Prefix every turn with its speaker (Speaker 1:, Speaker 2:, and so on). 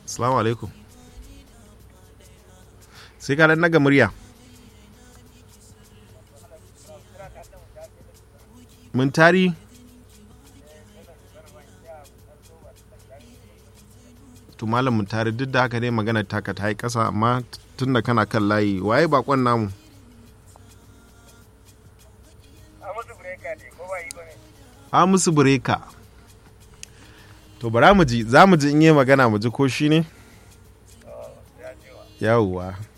Speaker 1: Assalamu alaikum. Sai ka dan naga murya. Mun tari? To malam mun tari duk da haka dai magana taka ta yi ƙasa amma tun da kana kan layi waye bakon namu? Hamisu Bureka. To bara mu ji, za mu ji in yi magana mu ji ko shi ne? Yawwa.